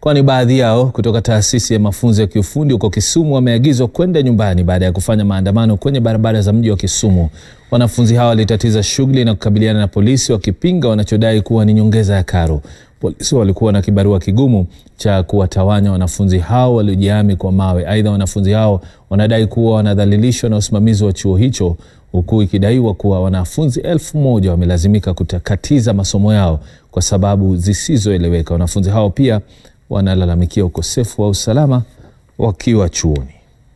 kwani baadhi yao kutoka taasisi ya mafunzo ya kiufundi huko Kisumu wameagizwa kwenda nyumbani baada ya kufanya maandamano kwenye barabara za mji wa Kisumu. Wanafunzi hao walitatiza shughuli na kukabiliana na polisi wakipinga wanachodai kuwa ni nyongeza ya karo. Polisi walikuwa na kibarua kigumu cha kuwatawanya wanafunzi hao waliojihami kwa mawe. Aidha, wanafunzi hao wanadai kuwa wanadhalilishwa na usimamizi wa chuo hicho huku ikidaiwa kuwa wanafunzi elfu moja wamelazimika kutakatiza masomo yao kwa sababu zisizoeleweka. Wanafunzi hao pia wanalalamikia ukosefu wa usalama wakiwa chuoni.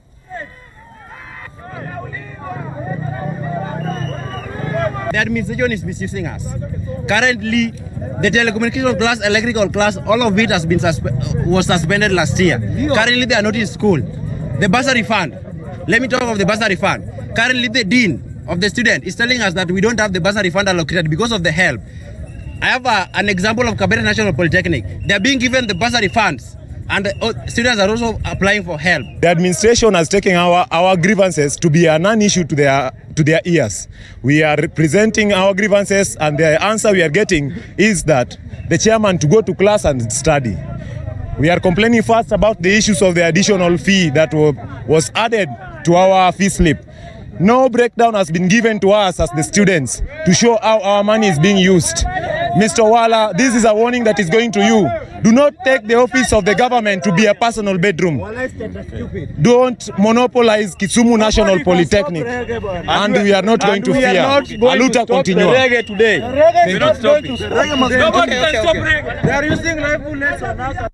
The administration is misusing us. Currently, the telecommunication class, electrical class, all of it has been suspe- was suspended last year. Currently, they are not in school. The bursary fund. Let me talk of the bursary fund. Currently, the dean of the student is telling us that we don't have the bursary fund allocated because of the help. I have a, an example of Kabera National Polytechnic. They are being given the bursary funds, and uh, students are also applying for help. The administration has taken our, our grievances to be a non-issue to their to their ears. We are presenting our grievances, and the answer we are getting is that the chairman to go to class and study. We are complaining first about the issues of the additional fee that wa- was added to our fee slip. No breakdown has been given to us as the students to show how our money is being used. Mr. Wala, this is a warning that is going to you. Do not take the office of the government to be a personal bedroom. Don't monopolize Kisumu National Polytechnic. And we are not going to we are fear. not going to Aluta stop the continua. reggae today. Reggae is not going to Nobody can stop reggae. They are using live bullets on us.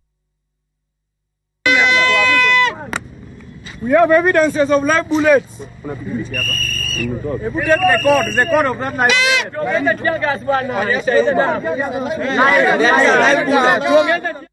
We have evidences of live bullets. If you take the code, the code of that live bullet.